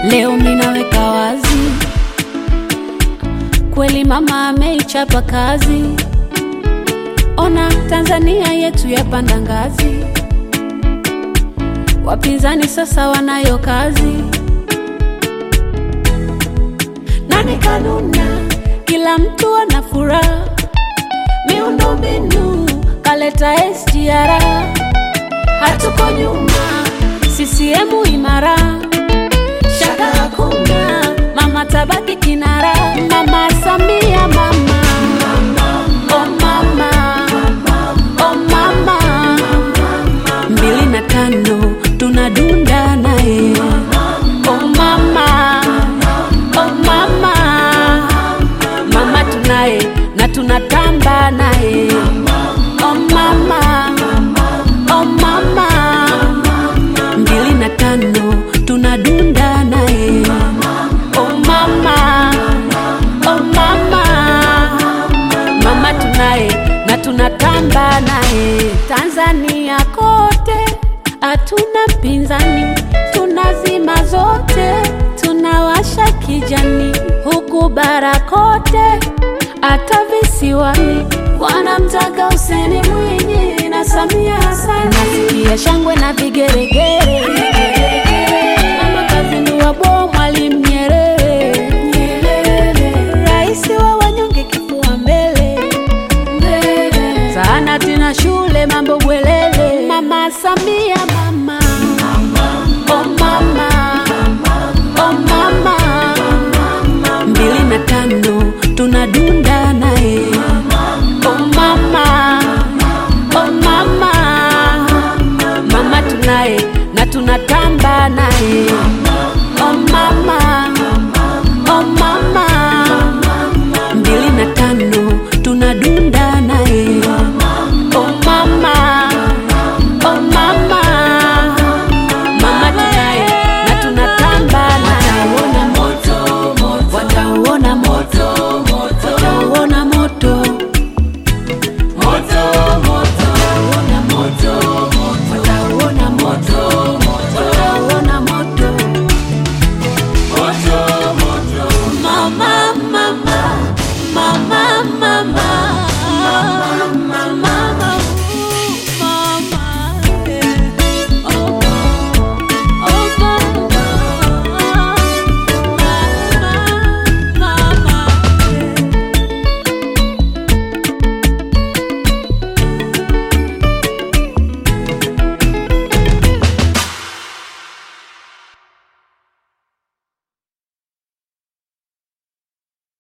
Leo minaweka wazi, kweli mama ameichapa kazi. Ona Tanzania yetu yapanda ngazi, wapinzani sasa wanayo kazi. Nani kanuna, kila mtu ana furaha. Miundombinu kaleta SGR, hatuko nyuma, CCM imara, shaka hakuna, mama tabaki kinara, mama Samia mama, oh mama, oh mama, mbili na tano tunadunda naye, oh mama, oh mama, mama tunaye na tunatamba naye, oh mama, oh mama, mbili na tano tunadunda naye, oh mama, oh mama, mama tunaye na tunatamba naye. Tanzania kote hatuna mpinzani, tunazima zote, tunawasha kijani huku bara kote, hata visiwani wanamtaka Hussein Mwinyi na Samia Hassan. Nasikia shangwe na vigeregere